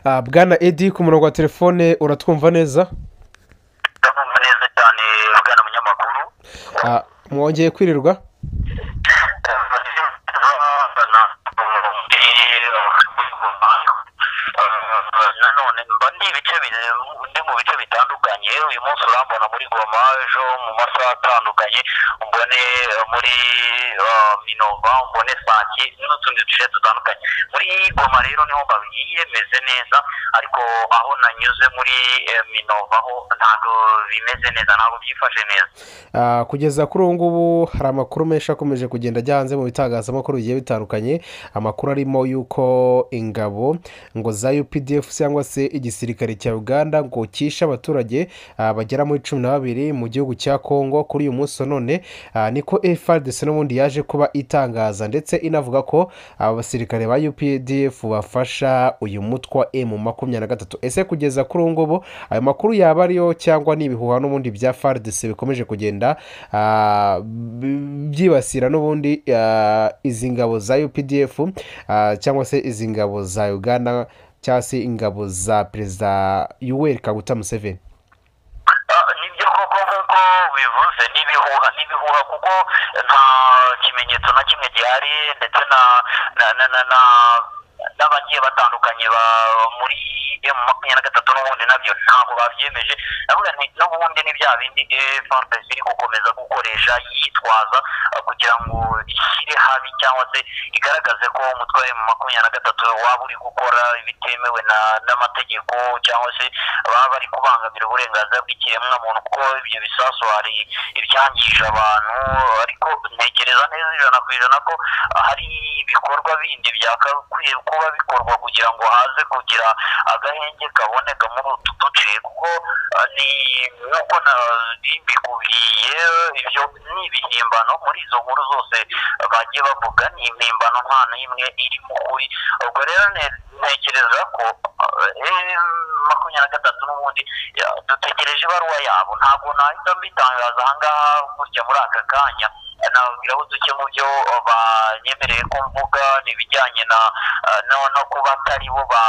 bwana edi ku murongo wa telefone uratwumva neza ndabumva neza cyane bwana munyamakuru Ah, mwongeye kwirirwa nanone mba ndi ibice bine- ndi mu bice bitandukanye uyu munsi urambona muri goma ejo mu masaha atandukanye mbone eh, muri eh, minova mbone sake n'utundi duce dutandukanye muri goma rero niho babigiye meze neza ariko aho nanyuze muri eh, minova ho ntabwo bimeze neza ntabwo byifashe neza Ah, kugeza kuri ubu ngubu hari amakuru menshi akomeje kugenda ajya hanze mu bitangazamakuru bigiye bitandukanye amakuru arimo y'uko ingabo ngo za updf cyangwa se igisirikare cya uganda ngo cyishe abaturage ah, bagera muri cumi na babiri mu gihugu cya kongo kuri uyu munsi wa none ah, niko efuperi n'ubundi yaje kuba itangaza ndetse inavuga ko aba basirikare ba updf bafasha uyu mutwe wa emu makumyabiri na gatatu ese kugeza kuri ubu ngubu ayo makuru yaba ariyo cyangwa ni ibihuha n'ubundi bya faridesi bikomeje kugenda ah, b- byibasira n'ubundi ah, izi ngabo za updf ah, cyangwa se izi ngabo za uganda cyangwa se ingabo za perezida yuweri kaguta museveni Ah, nibyo koko nk'uko bivuze n'ibihuha n'ibihuha kuko nta kimenyetso na kimwe gihari ndetse na na na na na n'abagiye batandukanye ba muri emu makumyabiri na gatatu n'ubundi nabyo ntabwo babyemeje ndavuga nti n'ubundi ni bya bindi fantasi iri gukomeza gukoresha yitwaza ah, kugira ngo ishyire habi cyangwa se igaragaze ko umutwe wa emu makumyabiri na gatatu waba uri gukora ibitemewe na- n'amategeko cyangwa se baba bari kubangamira uburenganzira bw'ikiremwamuntu kuko ibyo bisasu hari ibyangije abantu ariko ntekereza neza ijana ku ijana ko hari ibikorwa bindi byakwiye kuba bikorwa kugira ngo haze kugira agahenge kaboneka muri utu duce kuko ah, ni nk'uko na- bikubwiye ibyo ni ibihimbano muri izo nkuru zose bagiye bavuga ni impimbano nta n'imwe iri mu kuri ubwo rero ne- ntekereza ko eh, makumyabiri na gatatu n'ubundi ya- dutegereje ibaruwa yabo ntabwo nahita mbitangaza ahangaha gutya muri aka kanya nabwiraho duke mu byo eh, banyemereye ko mvuga ni ibijyanye na eh, no- no kuba atari bo ba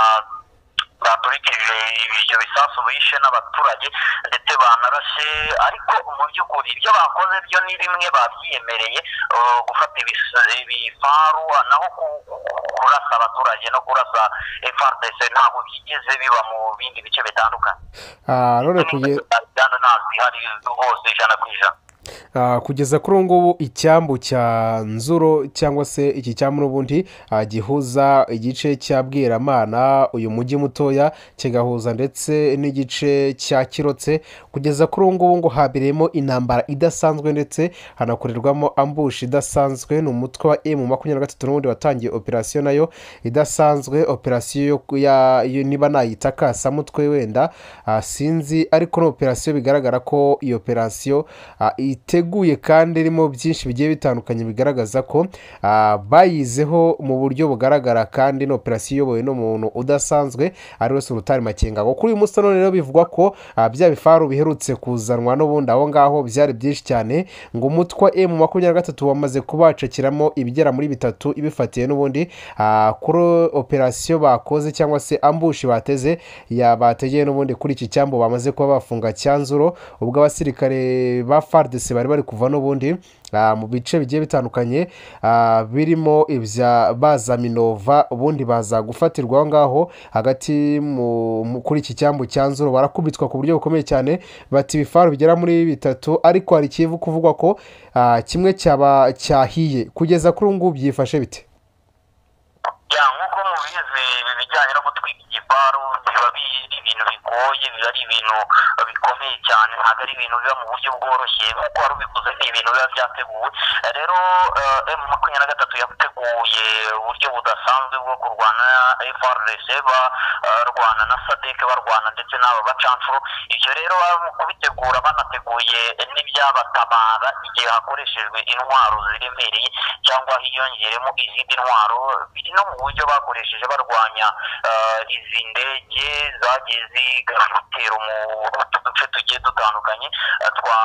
baturikije ibyo bisasu bishe n'abaturage ndetse banarashe ariko mu by'ukuri ibyo bakoze byo ni bimwe babyiyemereye eh, gufata ibis- ibifaru naho ku- kurasa abaturage no kurasa FRDC ntabwo byigeze biba mu bindi bice bitandukanye Ah, none kuge- kandi ntabwo ihari hose ijana ku ijana Ah, kugeza kuri ubu ngubu icyambu cya nzuro cyangwa se iki cyambu n'ubundi ah, gihuza igice cya bwiramana uyu mujyi mutoya kigahuza ndetse n'igice cya kirotse kugeza kuri ubu ngubu ngo habereyemo intambara idasanzwe ndetse hanakorerwamo ambushi idasanzwe ni umutwe wa emu makumyabiri na gatatu n'ubundi watangiye operasiyo nayo idasanzwe operasiyo yo ku- ya- yo- niba nayita kasamutwe wenda ah, sinzi ariko ni operasiyo bigaragara ko iyo operasiyo ah, iteguye kandi irimo byinshi bigiye bitandukanye bigaragaza ko ah, bayizeho mu buryo bugaragara kandi ni operasiyo iyobowe n'umuntu udasanzwe ari we sulutani makenga ngo kuri uyu munsi none rero bivugwa ko ah, bya bifaru biherutse kuzanwa n'ubundi aho ngaho byari byinshi cyane ngo umutwe wa emu makumyabiri na gatatu wamaze kubacakiramo ibigera muri bitatu ibifatiye n'ubundi ah, kuri operasiyo bakoze cyangwa se ambushi bateze ya bategeye n'ubundi kuri iki cyambu bamaze kuba bafunga cyanzuro ubwo abasirikare ba fardc bari bari kuva n'ubundi ah, mu bice bigiye bitandukanye ah, birimo ibya baza minova ubundi baza gufatirwa aho ngaho hagati mu- mu- kuri iki cyambu cyanzuro barakubitwa ku buryo bukomeye cyane bati ibifaru bigera muri bitatu ariko hari ikivu kuvugwa ko ah, kimwe cyaba cyahiye kugeza kuri ubu ngubu byifashe bite ya nk'uko mubizi ibi bijyanye no gutwika igifaru biba biri ibintu bigoye biba ari ibintu eh, bikomeye cyane ntabwo ari ibintu biba mu buryo bworoshye nk'uko wari ubikoze ni ibintu biba byateguwe Eh, rero emu makumyabiri na gatatu yateguye uburyo budasanzwe bwo kurwana na FRDC barwana na sadek barwana ndetse n'aba bacancuro ibyo rero baba mu kubitegura banateguye n'ibyabatabara igihe hakoreshejwe intwaro ziremereye cyangwa hiyongeremo izindi ntwaro biri no mu buryo bakoresheje barwanya eh, izi ndege zagiye zigana ibitero mu utu duce tugiye dutandukanye eh, twa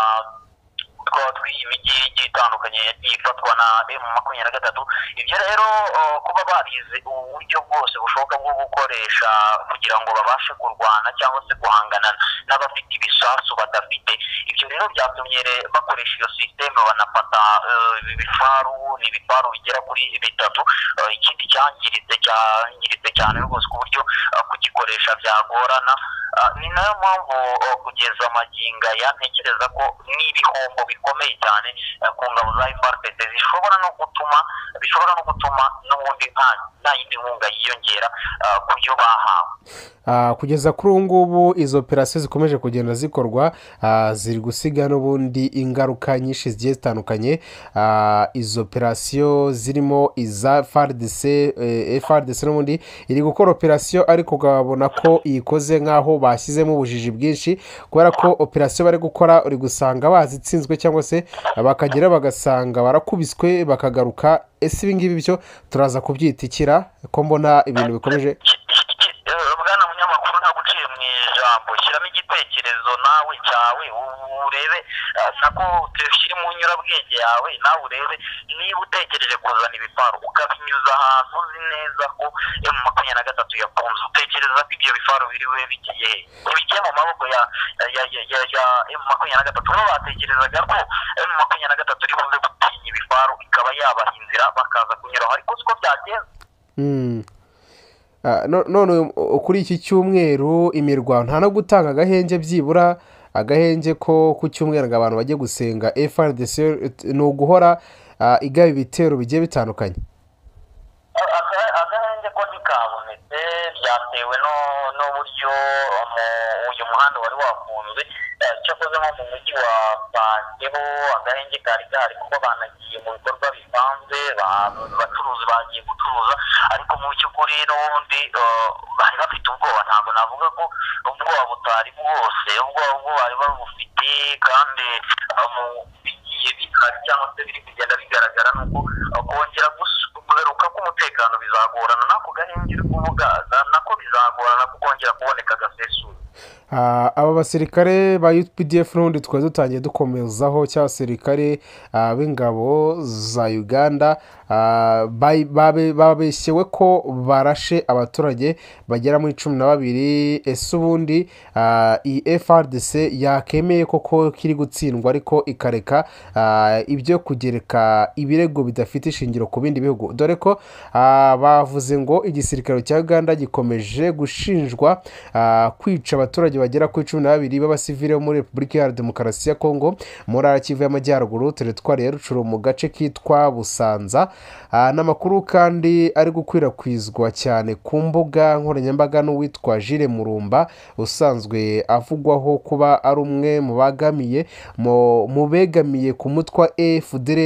twaba tw'iyi mijyi igiye itandukanye yagiye ifatwa na emu makumyabiri na gatatu ibyo rero uh, kuba barize uburyo bwose bushoboka bwo gukoresha kugira ngo babashe kurwana cyangwa se guhangana n'abafite ibisasu badafite ibyo rero byatumye re- bakoresha iyo sisiteme banafata uh, ibifaru ni ibifaru bigera kuri bitatu uh, ikindi cyangiritse cyangiritse cyane rwose ku buryo uh, kugikoresha byagorana Ah, ni nayo mpamvu oh, kugeza maginga aya ntekereza ko n'ibihombo bikomeye cyane eh, ku ngabo za FRPD zishobora no gutuma bishobora no gutuma n'ubundi nta nta yindi nkunga yiyongera ah, ku byo bahawe Ah, kugeza kuri ubu ngubu izo operasiyo zikomeje kugenda zikorwa ah, ziri gusiga n'ubundi ingaruka nyinshi zigiye zitandukanye Ah, izo operasiyo zirimo iza FARDC eh, FARDC n'ubundi iri gukora operasiyo ariko ukabona ko iyikoze nk'aho bashyizemo ubujiji bwinshi kubera ko operasiyo bari gukora uri gusanga bazitsinzwe cyangwa se bakagera bagasanga barakubiswe bakagaruka ese ibi ngibi byo turaza kubyita ikira ko mbona ibintu bikomeje Ki- ki- ki- eh, bwana munyamakuru ntabwo uciye mu ijambo shyiramo igitekerezo nawe cyawe u- urebe eh, nako ushyire mu nyurabwenge yawe nawe urebe niba utekereje kuzana ibifaru ukabinyuza ahantu uzi neza ko emu makumyabiri na gatatu yakunze utekereza ko ibyo bifaru biri bube bigiye he? bigiye mu maboko ya ya ya ya ya emu makumyabiri na gatatu bo batekerezaga ko emu makumyabiri na gatatu iri buze gutinya ibifaru ikaba yabaha inzira bakaza kunyuraho ariko siko byagenze Mm. Ah, no- none uh, kuri iki cyumweru imirwano nta no gutanga agahenge byibura agahenge ko ku cyumweru ngo abantu bajye gusenga frdc ni uguhora ah, igaba ibitero bigiye bitandukanye Aka- agahenge ko ntikabonetse byatewe no- n'uburyo mu- uyu muhanda wari wafunzwe eh, cyakoze nko mu mujyi wa panteho agahenge kari gahari kuko banagiye mu bikorwa bisanzwe ba- abacuruzi bagiye gucuruza ariko mu by'ukuri n'ubundi eh, bari bafite ubwoba ntabwo navuga ko ubwoba butari bwose ubwoba bwo bari babufite kandi eh, mu bigiye bihari cyangwa se biri kugenda bigaragara ni uko eh, kongera gusu- kugaruka k'umutekano bizagorana nako gahenge uri kuvuga na- nako bizagorana kukongera kuboneka gasesuye Ah, aba basirikare ba UPDF n'ubundi twari dutangiye dukomezaho cy'abasirikare ah, b'ingabo za Uganda ah, ba- babe- babeshyewe ko barashe abaturage bagera muri cumi na babiri ese ubundi ah, iyi FRDC yakemeye koko kiri gutsindwa ariko ikareka ah, ibyo kugereka ibirego bidafite ishingiro ku bindi bihugu dore ko ah, bavuze ngo igisirikare cya Uganda gikomeje gushinjwa ah, kwica abaturage bagera kuri cumi na babiri b'abasivile bo muri repubulika iharanira demokarasi ya kongo mu ntara ya kivu y'amajyaruguru teritwari ya rucuru mu gace kitwa busanza Ah, n'amakuru kandi ari gukwirakwizwa cyane ku mbuga nkoranyambaga n'uwitwa jire murumba usanzwe avugwaho kuba ari umwe mu bagamiye mu mu begamiye ku mutwa efudr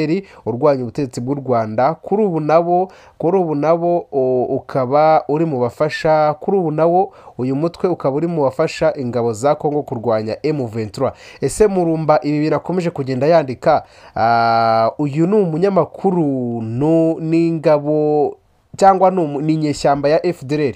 urwanya ubutegetsi bw'u rwanda kuri ubu nabo kuri ubu nabo o- ukaba uri mu bafasha kuri ubu nawo uyu mutwe ukaba uri mu bafasha ingabo za kongo kurwanya M23 ese murumba ibi birakomeje kugenda yandika ah, uyu ni umunyamakuru nu- n'ingabo cyangwa ni umu- ni inyeshyamba ya FDLR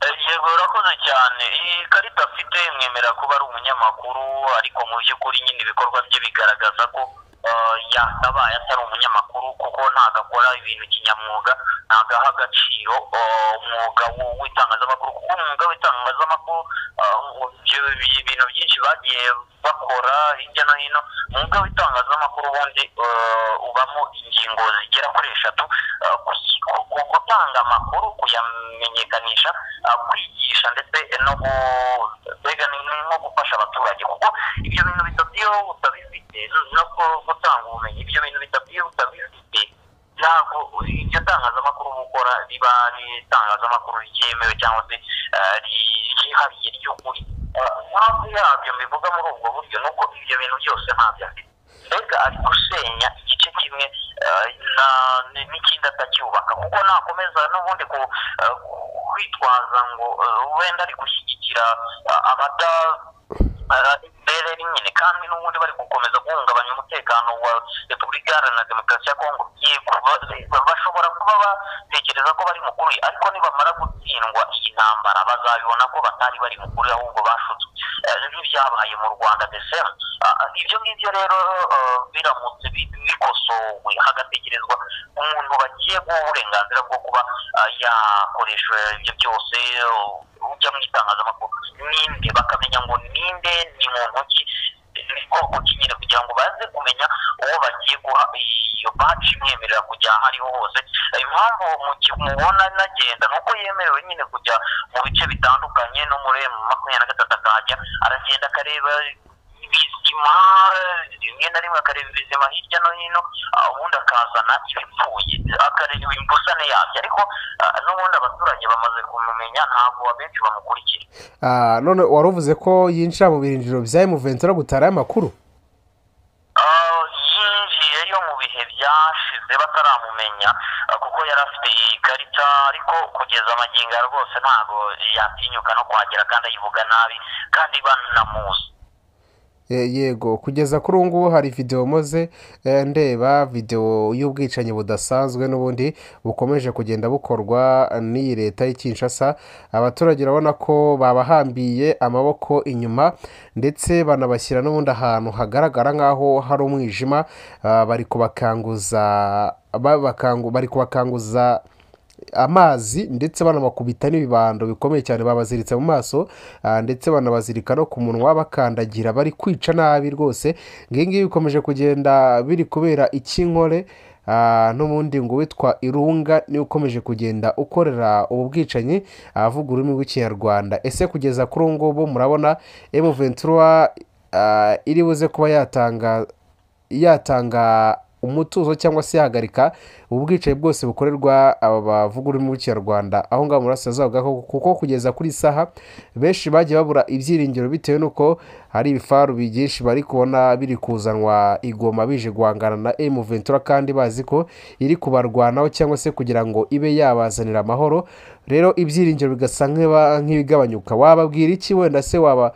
Eh, yego urakoze cyane iyi karita afite imwemerera kuba ari umunyamakuru ariko mu by'ukuri nyine ibikorwa bye bigaragaza ko eh, yakabaye atari umunyamakuru kuko ntabwo akora ibintu kinyamwuga ntabwo aha agaciro eh, umwuga w- w'itangazamakuru kuko umwuga w'itangazamakuru eh, ibyo- ibintu byinshi bagiye bakora hirya no hino umwuga w'itangazamakuru ubundi eh, ubamo ingingo zigera kuri eshatu eh, kus- ku- ku- gutanga amakuru kuyamenyekanisha eh, kwigisha ndetse no gu- mbega ni ni nko gufasha abaturage kuko ibyo bintu bitatu iyo utabifite no ku- gutanga ubumenyi ibyo bintu bitatu iyo utabifite ntabwo iryo tangazamakuru uba ukora riba ari itangazamakuru ryemewe cyangwa se eh, ri- ryihariye ry'ukuri Eh, impamvu yabyo mbivuga muri ubwo buryo ni uko ibyo bintu byose ntabyo afite mbega ari gusenya igice kimwe eh, na- n- n'ikindi atacyubaka kuko nakomeza n'ubundi ku eh, kwitwaza ngo eh, wenda ari gushyigikira eh, abada imbere nyine kandi n'ubundi bari gukomeza guhungabanya umutekano wa repubulika iharanira demokarasi ya kongo yego ba- ba- bashobora kuba batekereza ko bari mukuru ariko nibamara gutsindwa iyi ntambara bazabibona ko batari bari mukuru ahubwo bashutswe nk'ibyabaye mu rwanda mbese ibyo ngibyo rero biramutse bikosowe hagatekerezwa umuntu bagiye guha uburenganzira bwo kuba yakoresha ibyo byose ujya mu itangazamakuru ninde bakamenya ngo ninde ni muntu ki bwoko ki nyine kugira ngo baze kumenya uwo bagiye guha iyo baci imwemerera kujya aho ariho hose impamvu mubona nagenda ni uko yemerewe nyine kujya mu bice bitandukanye no muri makumyabiri na gatatu akahajya aragenda akareba ibizima rimwe na rimwe akareba ibizima hirya no hino ubundi akazana ibipfuye akareba imbusane yabyo ariko n'ubundi abaturage bamaze kumumenya ntabwo abenshi bamukurikira none wari uvuze ko yinjira mu birinjiro bya emuventura no gutara amakuru yinjiyeyo mu bihe byashize bataramumenya kuko yari afite ikarita ariko kugeza amagingo rwose ntabwo yatinyuka no kuhagera kandi ayivuga nabi kandi banamuzi yego kugeza kuri ubu ngubu hari videwo maze ndeba videwo y'ubwicanyi budasanzwe n'ubundi bukomeje kugenda bukorwa n'iyi leta Kinshasa abaturage urabona ko babahambiye amaboko inyuma ndetse banabashyira n'ubundi ahantu hagaragara nk'aho hari umwijima bari kubakanguza bari kubakanguza amazi ndetse banabakubita n'ibibando bikomeye cyane babaziritse mu maso ndetse banabazirika no ku munwa bakandagira bari kwica nabi rwose ngibi bikomeje kugenda biri kubera ikinkore n'ubundi ngo witwa irunga niwe ukomeje kugenda ukorera ubu bwicanyi avuga ururimi rw'ikinyarwanda ese kugeza kuri ubu ngubu murabona emuventura iri buze kuba yatanga yatanga umutuzo cyangwa se yahagarika ubwicaye bwose bukorerwa aba bavuga ururimi rw'ikinyarwanda aho ngaho murasirazuba kuko kugeza kuri saha benshi bagiye babura ibyiringiro bitewe n'uko hari ibifaru byinshi bari kubona biri kuzanwa igoma bije guhangana na emuventura kandi bazi ko iri kubarwanaho cyangwa se kugira ngo ibe yabazanira amahoro rero ibyiringiro bigasa nk'ibigabanyuka wababwira iki wenda se waba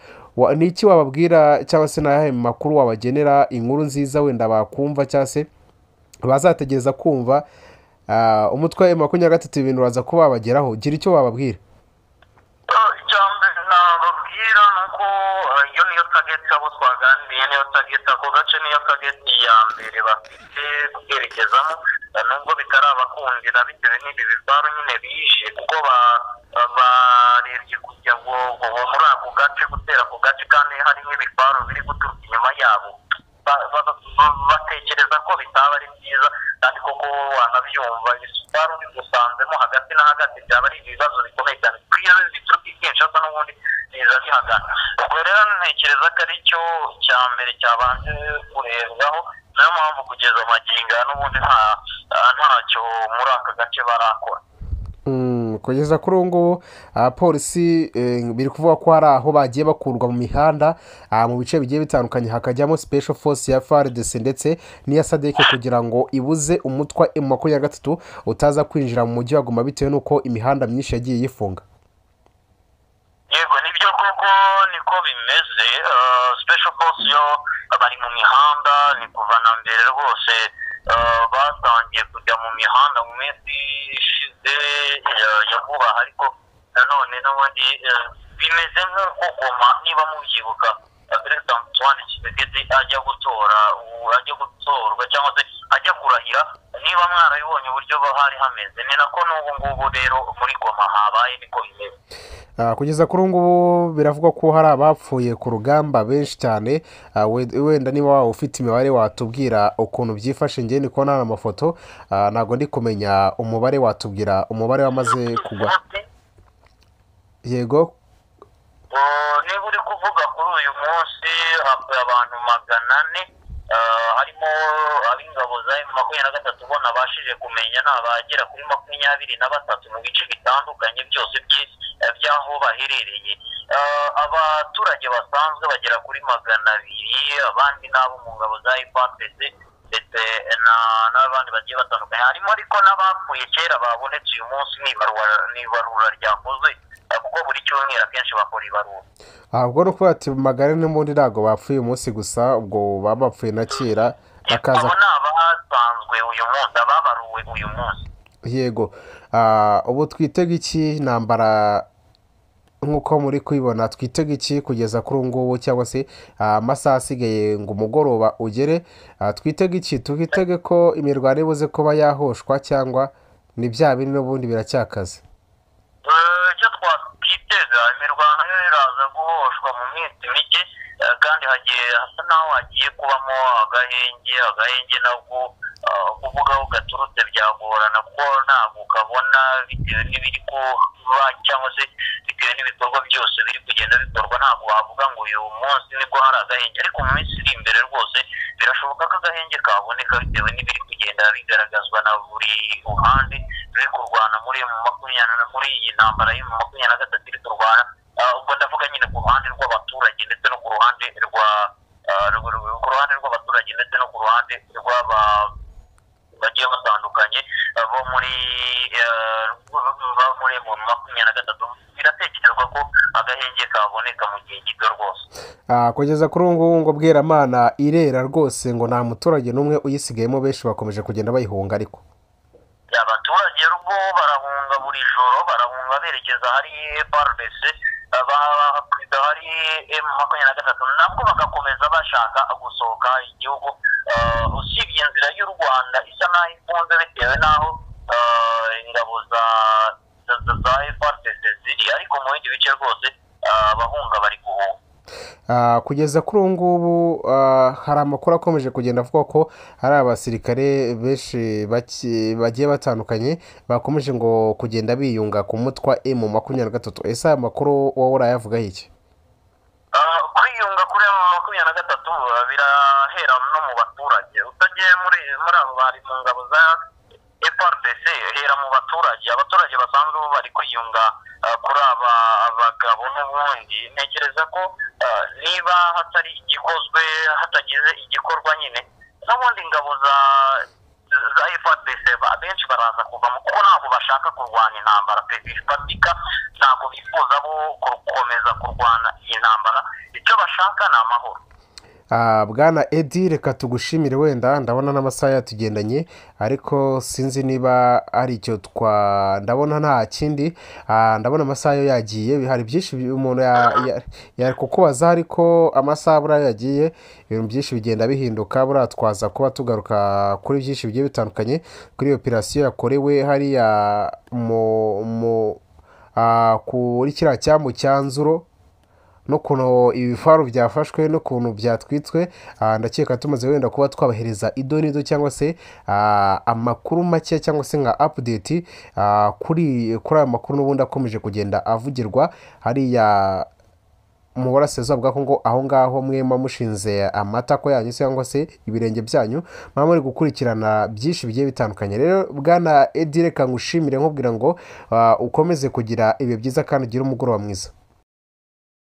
ni iki wababwira cyangwa se n'ayahe makuru wabagenera inkuru nziza wenda bakumva cyangwa se bazategereza kumva umutwe wa makumyabiri na gatatu ibintu uraza kuba wabageraho gira icyo wababwira icya mbere nababwira ni uko iyo niyo tageti abo twaganiriye niyo tageti ako gace niyo tageti ya mbere bafite kubyerekezamo nubwo bitarabakundira bitewe n'ibi bibaru nyine bije kuko barebye kugira ngo muri ako gace gutera ako gace kandi hari n'ibibaru biri guturuka inyuma yabo batekereza ko bitaba ari byiza kandi koko wanabyumva ibibaru bigusanzemo hagati na hagati byaba ari ibibazo bikomeye cyane kuko iyo bituruka ikinshasa n'ubundi biza bihagana ubwo rero ntekereza ko ari cyo cya mbere cyabanje kurebwaho niyo mpamvu kugeza amaginga n'ubundi ntacyo muri aka gace barakora kugeza kuri ubu ngubu abapolisi biri kuvuga ko hari aho bagiye bakurwa mu mihanda mu bice bigiye bitandukanye hakajyamo special force ya faridesi ndetse n'iya sadeke kugira ngo ibuze umutwa makumyabiri na gatatu utaza kwinjira mu mujyi waguma bitewe n'uko imihanda myinshi yagiye yifunga yego nibyo koko niko bimeze special force yo bari mu mihanda ni kuva na mbere rwose batangiye kujya mu mihanda mu minsi ishize ya vuba ariko nanone n'ubundi bimeze nk'uko goma niba mubyibuka perezida antoine kisekedi ajya gutora ajya gutorwa cyangwa se ajya kurahira niba mwarabibonye uburyo hari hameze ni nako n'ubu ngubu rero muri goma habaye niko bimeze kugeza kuri ubu ngubu biravugwa ko hari abapfuye ku rugamba benshi cyane wenda niba waba ufite imibare watubwira ukuntu byifashe ngewe ndi kubona hano amafoto ntabwo ndi kumenya umubare watubwira umubare wamaze kugwa yego niba uri kuvuga kuri uyu munsi havuye abantu magana ane harimo ab'ingabo za makumyabiri na gatatu bo nabashije kumenya ni abagera kuri makumyabiri na batatu mu bice bitandukanye byose by'aho baherereye abaturage basanzwe bagera kuri magana abiri abandi n'abo mu ngabo za ipatese ndetse n'abandi bagiye batandukanye harimo ariko n'abapfuye kera babonetse uyu munsi ni ibarura ryakozwe kuko buri cyumweru akenshi bakora ibarura ubwo ni ukuvuga ati magari n'ubundi ntabwo bapfuye uyu munsi gusa ubwo baba bapfuye na kera bakaza ni abasanzwe uyu munsi ababaruwe uyu munsi yego ubu twitega iki ntambara nk'uko muri kubibona twitega iki kugeza kuri ubu ngubu cyangwa se ah, amasaha asigaye ngo umugoroba ugere Ah, twitega iki twitege ko imirwano ibuze kuba yahoshwa cyangwa ni bya bindi n'ubundi biracyakaze Eh, icyo twakwitega imirwano yo iraza guhoshwa mu minsi mike eh, kandi hagiye hasa naho hagiye kubamo agahenge agahenge nabwo eh, kuvuga aho gaturutse byagorana kuko ntabwo kabona bitewe n'ibiri kuba cyangwa se bitewe n'ibikorwa byose biri kugenda bikorwa ntabwo wavuga ngo uyu munsi nibwo hari agahenge ariko mu minsi iri imbere rwose birashoboka ko agahenge kaboneka bitewe n'ibiri kugenda bigaragazwa na buri ruhande ruri kurwana muri makumyabiri na muri iyi ntambara yo mu makumyabiri na gatatu iri kurwana Ah, ubwo ndavuga nyine ku ruhande rw'abaturage ndetse no ku ruhande rwa ah, rwa- rwa- ku ruhande rw'abaturage ndetse no ku ruhande rw'aba bagiye batandukanye eh, bo muri eh, bo muri mu makumyabiri na gatatu biratekerezwa ko agahenge kaboneka mu gihe gito rwose Ah, kugeza kuri ubu ngubu ngo bweramana irera rwose ngo nta muturage n'umwe uyisigayemo benshi bakomeje kugenda bayihunga ariko abaturage rwo barahunga buri joro barahunga berekeza hari parbc bakwiza hari m makumyabiri na gatatu nabwo bagakomeza bashaka gusohoka igihugu Eh, usibye inzira y'u rwanda isa n'aho ifunze bitewe n'aho eh, ingabo za za za- za FRDC ziri ariko mu bindi bice rwose eh, abahunga bari guhunga Ah, kugeza kuri ubu ngubu ah, hari amakuru akomeje kugenda avuga ko hari abasirikare benshi baki- bagiye batandukanye bakomeje ngo kugenda biyunga ku mutwa emu makumyabiri na gatatu ese aya makuru wowe urayavugaho iki Ah, kwiyunga kuri aya makumyabiri na gatatu ah, birahera no mu baturage utagiye muri muri abo bari mu ngabo za FRDC hera mu baturage abaturage basanzwe bo bari kwiyunga ah, kuri aba abagabo n'ubundi ntekereza ko ah, niba hatari igikozwe hatagize igikorwa nyine n'ubundi ingabo za za FRDC ba- abenshi baraza kuvamo kuko ntabwo bashaka kurwanya intambara pe bifatika ntabwo bifuza bo gukomeza kurwana iyi ntambara icyo bashaka ni amahoro Ah, bwana edi reka tugushimire wenda ndabona n'amasaha yatugendanye ariko sinzi niba ari icyo twa ndabona nta kindi Ah, ndabona amasaha yo yagiye hari byinshi bi- umuntu ya- ya- yari kukubaza ariko amasaha buriya yagiye ibintu byinshi bigenda bihinduka buriya twaza kuba tugaruka kuri byinshi bigiye bitandukanye kuri operasiyo yakorewe hariya mu mu ah, kuri kiriya cyambu cya nzuro n'ukuntu ibifaru byafashwe n'ukuntu byatwitswe ah, ndakeka tumaze wenda kuba twabahereza idonido cyangwa se ah, amakuru make cyangwa se nka apudeti kuri kuri aya makuru n'ubundi akomeje kugenda avugirwa hariya mu burasirazuba bwa kongo aho ngaho mwema mushinze amatako yanyu cyangwa se ibirenge byanyu mwaba muri gukurikirana byinshi bigiye bitandukanye rero bwana edi reka ngushimire nkubwira ngo ah, ukomeze kugira ibihe byiza kandi ugire umugoroba mwiza